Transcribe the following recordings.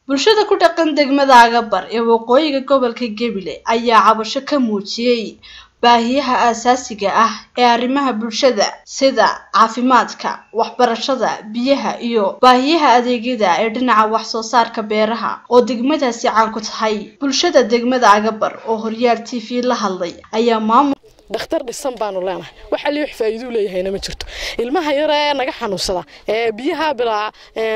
bulshada ku dhaqan degmada agabar ee waqooyiga gobolka gebile ayaa cabasho ka muujiyey baahiyaha aasaasiga ah ee arrimaha bulshada sida caafimaadka waxbarashada biyaha iyo baahiyaha adeegyada ee dhinaca wax soo saarka beeraha oo degmadaasi caan ku tahay bulshada degmada agabar oo horyaal t v la hadlay ayaa maamul dhakhtar dhisan baanu leenahay waxa lii wax faa'iido leeyahayna ma jirto ilmaha yar ee naga xanuunsada ee biyaha bilaa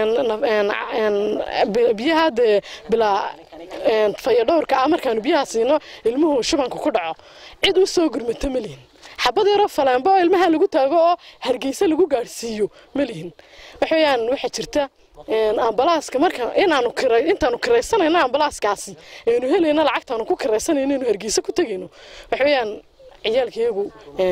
biyaha dee bilaa fayadhowrka ah markaanu biyaha siino ilmuhu shubanku ku dhaco cid u soo gurmata ma lihin xabad yaroo faleembo oo ilmaha lagu taago oo hargeysa lagu gaadhsiiyo ma lihin waxa weeyaan waxaa jirta ambalaaska marka inaanu kiray intaanu kiraysanayno ambalaaskaasi aynu helayno lacagtaanu ku kiraysanayno inaynu hargeysa ku tegayno waxa weeyaan ciyaalkayagu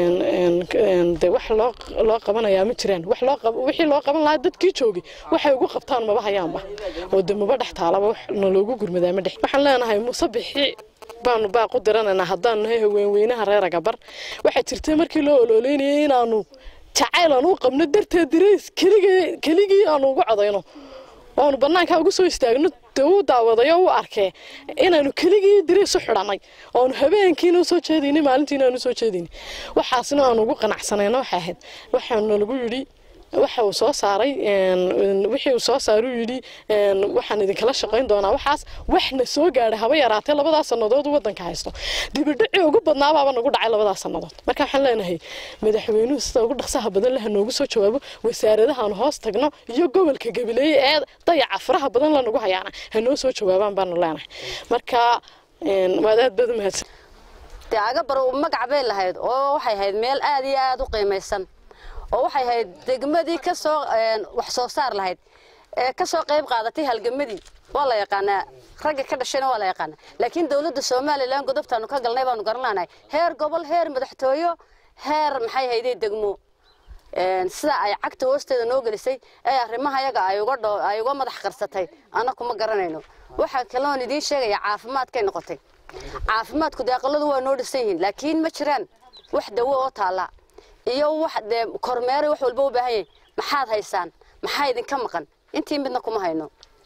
de wax loo loo qabanayaa ma jiraan wax loo wixii loo qaban lahaa dadkii joogay waxay ugu qabtaan maba hayaanba oo de maba dhex taalaba wax naloogu gurmadaa ma dhex waxaan leenahay muuse bixi baanu baaq u diranaynaa haddaanu nahay haweenweynaha reer agabar waxaa jirta markii loo ololeynayay inaanu jacayl aan u qabno darteed dirays keligii keligii aanu ugu codayno oonu banaanka ugu soo istaagno dee uu daawadayo u arkee inaanu keligii dirays u xidhanay oonu habeenkiina usoo jeedayni maalintiina aanu usoo jeedayni waxaasna aanu ugu qanacsanayna waxay ahayd waxaana lagu yidhi waxa uu soo saaray wixii uu soo saaray uu yidhi waxaan idinkala shaqayn doonaa waxaas waxna soo gaadhay haba yaraatee labadaas sannadood uu waddanka haysto dibidhacii ugu badnaabaaba nagu dhacay labadaas sannadood marka waxaan leenahay madaxweynuhu sida ugu dhaqsaha badan leh noogu soo jawaabo wasaaradahaanu hoos tagno iyo gobolka gabileeye ee dayaca faraha badan la nagu hayaana ha noo soo jawaabaan baanu leenahay marka waad aad baad u mahadsan dee agabar magac bay lahayd oo waxay ahayd meel aad iyo aad u qiimaysan oo waxay ahayd degmadii ka soo wax soo saar lahayd ee ka soo qayb qaadatay halgamadii waa la yaqaanaa ragga ka dhashayna waa la yaqaanaa laakiin dawladda somalilan godobtaanu ka galnay baanu garan laanahay heer gobol heer madaxtooyo heer maxay hayday degmo sida ay cagta hoosteeda noo gelisay ee arrimaha yaga ay uga dho ay uga madax qarsatay anna kuma garanayno waxaa kaloon idiin sheegaya caafimaadkay noqotay caafimaadku dee aqaladu waa noo dhisan yihiin laakiin ma jiraan wax dawo oo taalla iyo wax dee kormeeray wax walba u baahan yahay maxaad haysaan maxaa idinka maqan intii midna kuma hayno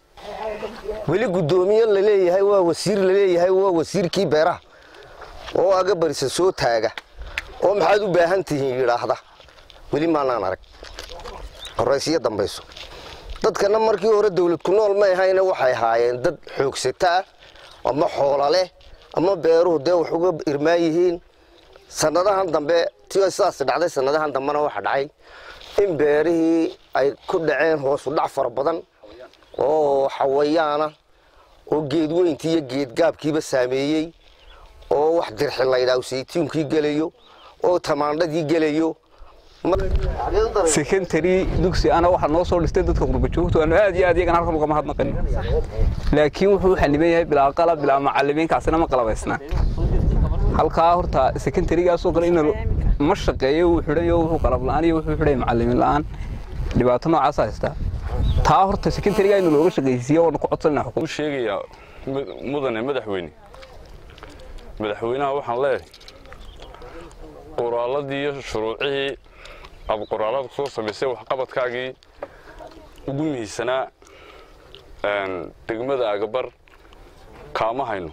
weli guddoomiye laleeyahay waa wasiir laleeyahay waa wasiirkii beeraha oo agabarisa soo taaga oo maxaad u baahan tihiin yidhaahda weli maanaan arag horaysiyo dambayso dadkana markii hore dawlad ku nool may ahayna waxay ahaayeen dad xoogsata ah ama xoola leh ama beeruhu dee wax uga irmaan yihiin sannadahan dambe tii sidaas dhacday sannadahan dambena waxa dhacay in beerihii ay ku dhaceen hoosu dhac fara badan oo xawayaana oo geedweyntii iyo geedgaabkiiba saameeyey oo wax dirxi laydhaa saytuunkii gelayo oo tamaandhadii gelayo secondary dugsi ana waxaa noo soo dhistay dadka qurbajoogto aanu aad iyo aad iyagana halkan ugama hadnaqanin laakiin wuxuu xaniban yahay bilaa qalab bilaa macalimiinkaasina ma qalabaysnaa halkaa horta secondarygaasoo kale in ma shaqeeyo wuu xidhayo wuxuu qalab la'aan iyo wuxuu xidhay macalimiin la'aan dhibaato noocaas haystaa taa horta secondaryga in looga shaqaysiiyo waanu ku codsanayna u sheegayaa mudane madaxweyne madaxweynaha waxaan leeyahay qoraaladii iyo shuruucihii aad qoraalada kusoo samaysay waxqabadkaagii ugu mihisanaa degmada agabar kaama hayno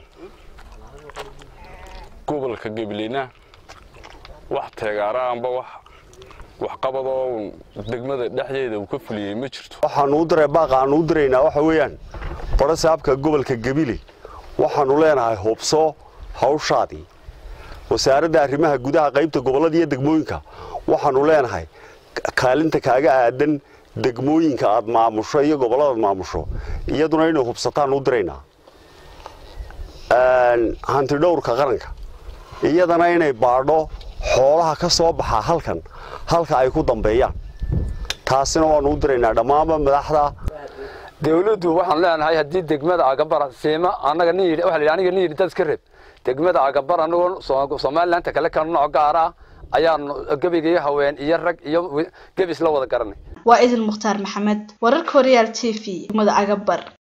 gobolka gabileyna wax teegaara amba wax waxqabad oo degmada dhexdeeda uu ka fuliyey ma jirto waxaanu u diray baaqa aanu u diraynaa waxa weeyaan baro saabka gobolka gabile waxaanu leenahay hubso hawshaadii wasaaradda arrimaha gudaha qaybta gobollada iyo degmooyinka waxaanu leenahay kaalinta kaaga aadan degmooyinka aad maamusho iyo gobolladaad maamusho iyaduna inay hubsataan u diraynaa hantidhowrka qaranka iyadana inay baadho xoolaha ka soo baxa halkan halka ay ku dambeeyaan taasina waanu u diraynaa dhammaanba madaxda dawladdu waxaan leenahay haddii degmada agabar siima anaga nin yidhi waxa la yidhi aniga nin yidhi dad iska reeb degmada agabar anagoo somalilandta kale kan nooc gaar ah ayaanu gebiga haween iyo rag iyo gebis la wada garanay waa idil mukhtaar maxamed wararka horyaal t v degmada agabar